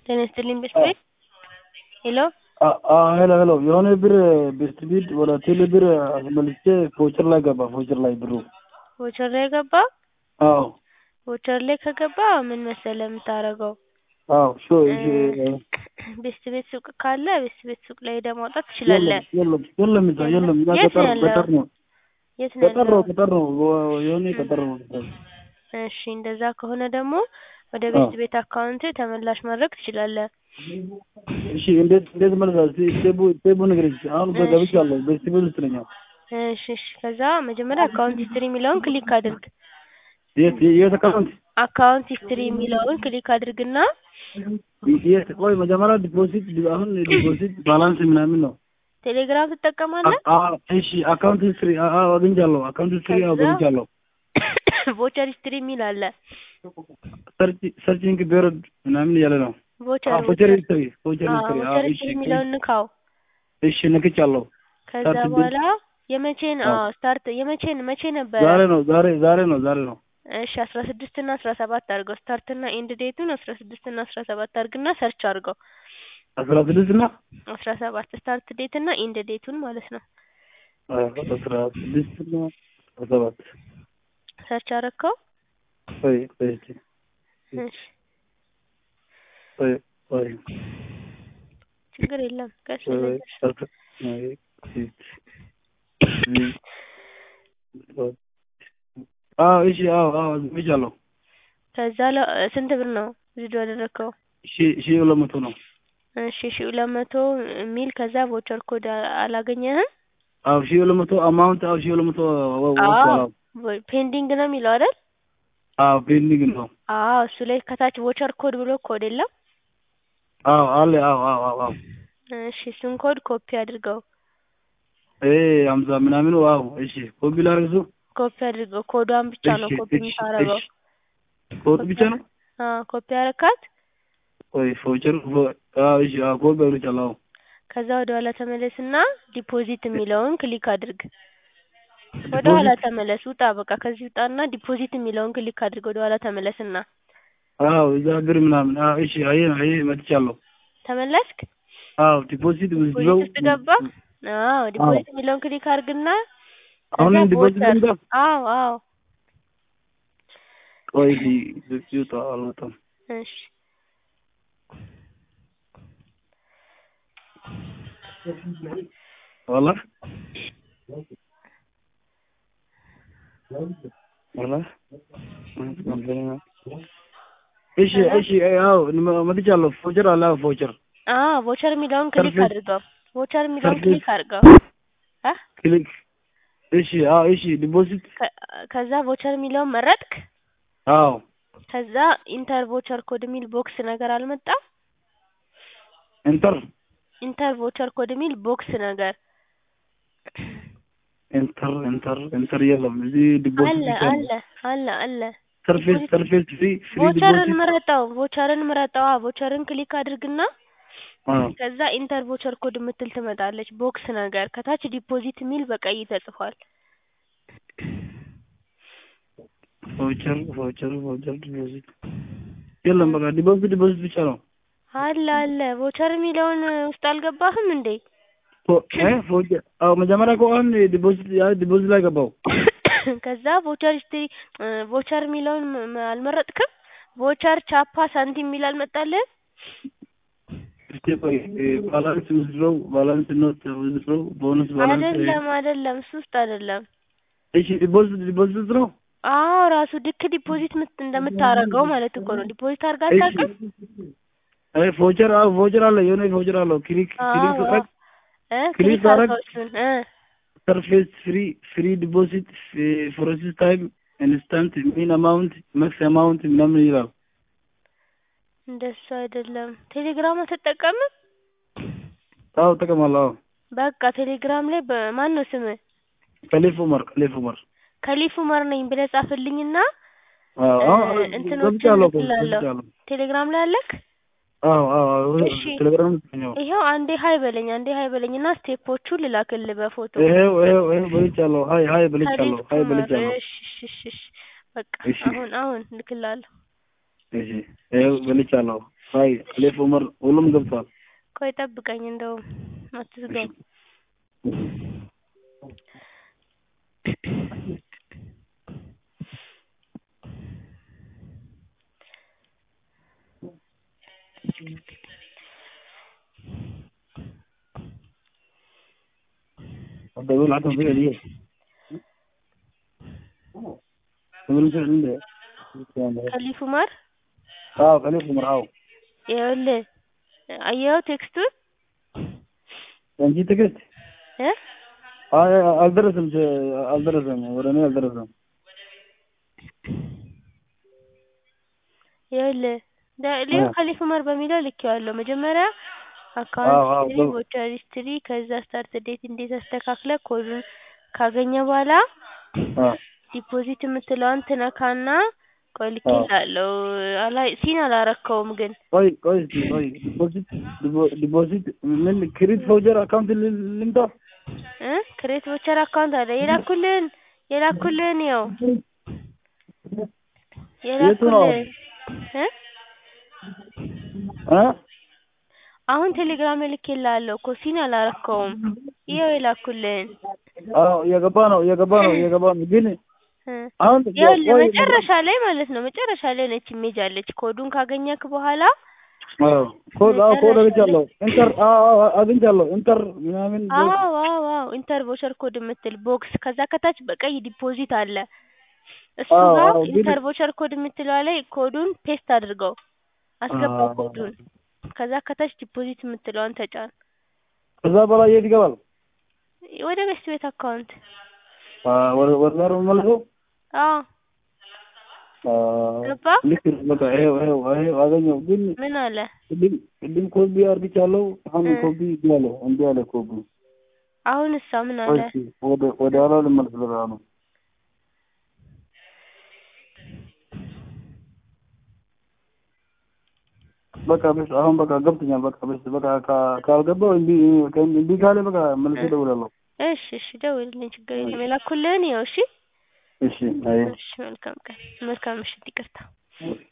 ጤና ይስጥልኝ ቤተሰቤ ሄሎ ሄሎ ሄሎ የሆነ ብር በስፒድ ወደ ቴሌ ብር አስመልቼ ፎቸር ላይ ገባ ፎቸር ላይ ብሩ ቮቸር ላይ ገባ አዎ ቮቸር ላይ ከገባ ምን መሰለህ የምታደርገው አዎ ሾ ቤስት ቤት ሱቅ ካለ ቤስት ቤት ሱቅ ላይ ሄደህ ማውጣት ትችላለህ የለም የለም እዛ የለም እዛ የት ገጠር ነው ያለው? ገጠር ነው የት ነው ገጠር ነው ያለው ገጠር ነው የሆነ ገጠር ነው እሺ እንደዛ ከሆነ ደግሞ ወደ ቤስት ቤት አካውንት ተመላሽ ማድረግ ትችላለህ እሺ እንዴት እንዴት መልሳ ስቴቡ ስቴቡ ንገረኝ አሁን እሺ። ገብቻለሁ በስቲቡ ውስጥ ነኝ አሁን። እሺ እሺ ከዛ መጀመሪያ አካውንት ሂስትሪ የሚለውን ክሊክ አድርግ የት የት አካውንት አካውንት ሂስትሪ የሚለውን ክሊክ አድርግና የት ቆይ መጀመሪያ ዲፖዚት አሁን ዲፖዚት ባላንስ ምናምን ነው ቴሌግራም ትጠቀማለህ አ- አ- እሺ አካውንት ሂስትሪ አዎ አግኝቻለሁ አካውንት ሂስትሪ አዎ ከዛ? ገብቻለሁ ቮቸር ሂስትሪ የሚል አለ ሰርች ሰርችንግ ፔሪድ ምናምን እያለ ነው ቮቸር አዎ ፎቸር ሂስትሪ ፎቸር አዎ ሂስትሪ አዎ ቮቸር እሺ ሂስትሪ የሚለውን ንካው እሺ ነክቻለሁ ከዛ ስታርት ቢል- በኋላ የመቼን አዎ። አዎ ስታርት የመቼን መቼ ነበረ ዛሬ ነው ዛሬ ዛሬ ነው ዛሬ ነው እሺ አስራ ስድስት እና አስራ ሰባት አድርገው ስታርት እና ኤንድ ዴቱን አስራ ስድስት እና አስራ ሰባት አድርግና ሰርች አድርገው አስራ ስድስት እና አስራ ሰባት ስታርት ዴት እና ኤንድ ዴቱን ማለት ነው አስራ ስድስት እና አስራ ሰባት ሰርች አረከው ቆይ ቆይ እስኪ እሺ ቆይ ቆይ ችግር የለም ቀስ ቆይ ብለህ አስራ ቆይ አዎ እሺ አዎ አዎ ዝምቻለሁ ከዛ ለ- ስንት ብር ነው ቪዲዮ ያደረግከው ሺ ሺ ሁለት መቶ ነው እሺ ሺ ሁለት መቶ የሚል ከዛ ቮቸር ኮድ አ- አላገኘህም አዎ ሺ ሁለት መቶ አማውንት አዎ ሺ ሁለት መቶ ወ- ወጥቷል አዎ አዎ ፔንዲንግ ነው የሚለው አይደል አዎ ፔንዲንግ ነው አዎ እሱ ላይ ከታች ቮቸር ኮድ ብሎ ኮድ የለም አዎ አለ አዎ አዎ አዎ አዎ እሺ እሱን ኮድ ኮፒ አድርገው ኤ ሀምሳ ምናምን አዎ እሺ ኮፒ ላድርግ እሱ ኮፒ አድርገው ኮዷን ብቻ ነው እሺ ኮፒ እሺ የምታረገው እሺ ኮድ ብቻ ነው አዎ ኮፒ አረካት ወይ ፎቸር ፎ- አዎ እሺ አዎ ኮፒ አድርቻለሁ አዎ ከዛ ወደ ኋላ ተመለስና ዲፖዚት የሚለውን ክሊክ አድርግ ወደ ኋላ ዲፖዚት ተመለስ ውጣ በቃ ከዚህ ውጣና ዲፖዚት የሚለውን ክሊክ አድርግ ወደ ኋላ ተመለስና አዎ እዛ ብር ምናምን አዎ እሺ አየ አየ መጥቻለሁ ተመለስክ አዎ ዲፖዚት ዲፖዚት ብለው ውስጥ ገባ አዎ ዲፖዚት የሚለውን ክሊክ አድርግና አሁንም ከዛ ዲፖዚት ቮቸር ልምጣ አዎ አዎ ቆይ ይውጣ አልወጣም እሺ ዋላ ዋላ እሺ እሺ አዎ መጥቻለሁ ፎቸር አለ አዎ ፎቸር አዎ ቮቸር የሚለውን ክሊክ ሰርፌስ አድርገው ቮቸር የሚለውን ሰርፌስ ክሊክ አድርገው አ ክሊክ እሺ አዎ እሺ ዲፖዚት ከ- ከዛ ቮቸር የሚለውን መረጥክ አዎ ከዛ ኢንተር ቮቸር ኮድ የሚል ቦክስ ነገር አልመጣም ኢንተር ኢንተር ቮቸር ኮድ የሚል ቦክስ ነገር ኢንተር ኢንተር ኢንተር የለም እዚህ ዲፖዚት አለ ብቻ ነው አለ አለ አለ ሰርፌስ ዲፖዚት ሰርፌስ ፍሪ ፍሪ ቮቸርን ዲፖዚት ምረጠው ቮቸርን ምረጠው አዎ ቮቸርን ክሊክ አድርግና አዎ ከዛ ኢንተር ቮቸር ኮድ የምትል ትመጣለች ቦክስ ነገር ከታች ዲፖዚት የሚል በቀይ ተጽፏል ቮቸር ቮቸር ቮቸር ዲፖዚት የለም በቃ ዲፖዚት ዲፖዚት ብቻ ነው አለ አለ ቮቸር የሚለውን ውስጥ አልገባህም እንዴ ፎ- እ ፎቸር አዎ መጀመሪያ እኮ አሁን ዲፖዚት ያ ዲፖዚት ላይ ገባው ከዛ ቮቸር ሂስትሪ ቮቸር የሚለውን ም- ም- አልመረጥክም ቮቸር ቻፓ ሳንቲም የሚል አልመጣልህም እስቲ ቆይ ባላንስ ውዝድሮው ባላንስ ኖት ውዝድሮው ቦነስ ባላንስ አይደለም አይደለም እሱ ውስጥ አይደለም እሺ ዲፖዚት ዲፖዚት ውስጥ ነው አዎ ራሱ ልክ ዲፖዚት ምት እንደምታረገው ማለት እኮ ነው ዲፖዚት አድርጋ እሺ አታውቅም አይ ፎቸር አዎ ፎቸር አለ የሆነ ፎቸር አለው ክሊክ ክሊክ አዎ ሳረግ እ ክሊክ ክሊክ ሳረግ አድርገው እሱን እ ሰርፌስ ፍሪ ፍሪ ዲፖዚት ፕሮሰስ ታይም ኢንስታንት ሚን አማውንት መክስ አማውንት ምናምን ይላል እንደሱ አይደለም ቴሌግራም አትጠቀምም አዎ እጠቀማለሁ አዎ በቃ ቴሌግራም ላይ በማን ነው ስምህ ከሌፍ ኡመር ከሌፍ ኡመር ከሊፍ ኡመር ነኝ ብለህ ጻፍልኝና አዎ እ አዎ እንትኖችን ገብቻለሁ እኮ እልክልሃለሁ ገብቻለሁ ቴሌግራም ላይ አለክ አዎ አዎ አዎ እሺ ቴሌግራም ነው ይኸው አንዴ ሀይ በለኝ አንዴ ሀይ በለኝና ስቴፖቹን ልላክልህ በፎቶ ይሄው ይሄው ይሄው በልቻለሁ ሀይ ሀይ ከሊፍ በልቻለሁ ሀይ ኡመር በልቻለሁ እሺ እሺ እሺ እሺ በቃ እሺ አሁን አሁን ልክልሃለሁ እሺ ይሄው በልቻለሁ አይ አሌፍ ኡመር ሁሉም ገብቷል። ቆይ ጠብቀኝ እንደውም አትዝጋው። الدولة العتمة فيها دي تمرين شو عنده ከሊፍ ኡመር اه خليفة مرعاو ይኸውልህ አየኸው ቴክስቱን انت تكست እ اه አልደረሰም አልደረሰም ወደ እኔ አልደረሰም ይኸውልህ ሌው እ። ከሊፍ ኡመር በሚለው ልኬዋለሁ። መጀመሪያ አዎ፣ አካውንት አዎ፣ ሂስትሪ፣ ገብ- ቮቸር ሂስትሪ ከዛ ስታርት ዴት እንዴት አስተካክለህ ኮዱን ካገኘ በኋላ አ ዲፖዚት የምትለዋን ትነካና ቆይ ልኬልሃለሁ። አላይ ሲን አላረከውም ግን ቆይ ቆይ እስኪ ቆይ ዲፖዚት ዲፖ- ዲፖዚት ምን ክሪት ፎጀር አካውንት ል- ልምጣ እ ክሬት ቮቸር አካውንት አለ የላኩልህን የላኩልህን ይኸው የቱ ነው? የላኩልህን እ አ አሁን ቴሌግራም ልኬልሃለሁ እኮ ሲን አላረከውም። ይኸው የላኩልህን አዎ እየገባ ነው እየገባ ነው እየገባ ነው ግን እ አሁን ይኸውልህ ቆይ መጨረሻ ላይ ማለት ነው መጨረሻ ላይ ነች ኢሜጅ አለች። ኮዱን ካገኘክ በኋላ አዎ ኮድ አዎ ኮድ አግኝቻለሁ ኢንተር አዎ አዎ አግኝቻለሁ ኢንተር ምናምን አዎ አዎ አዎ ኢንተር ቮቸር ኮድ የምትል ቦክስ ከዛ ከታች በቀይ ዲፖዚት አለ። እሱ አዎ፣ ጋር አዎ፣ ግን- ኢንተር ቮቸር ኮድ የምትለዋ ላይ ኮዱን ፔስት አድርገው አስገባው አዎ። ኮዱን። ከዛ ከታች ዲፖዚት የምትለዋን ተጫን። ከዛ በላይ የት ይገባል? ወደ ቤስት ቤት አካውንት አ ወደ ወደ ዛሬ መልሰው አዎ አ ገባ? ልክ ነው። በቃ ይሄው ይሄው ይሄው አገኘው ግን ምን አለ ቅድም ቅድም ኮፒ አርግቻለሁ። አሁን እ። ኮፒ ያለ እንዲ ያለ ኮፒ አሁን እሳ ምን አለ? እሺ ወደ ወደ ኋላ ልመለስ በቃ ነው በቃ በስ አሁን በቃ ገብቶኛል። በቃ በስ በቃ ካ- ካልገባው እምቢ እምቢ ካለ በቃ መልሼ እደውላለሁ። እሺ እሺ ደውልልኝ፣ ችግር የለም። የላኩልህን ይኸው። እሺ እሺ አይ እሺ መልካም ቀን፣ መልካም ምሽት። ይቅርታ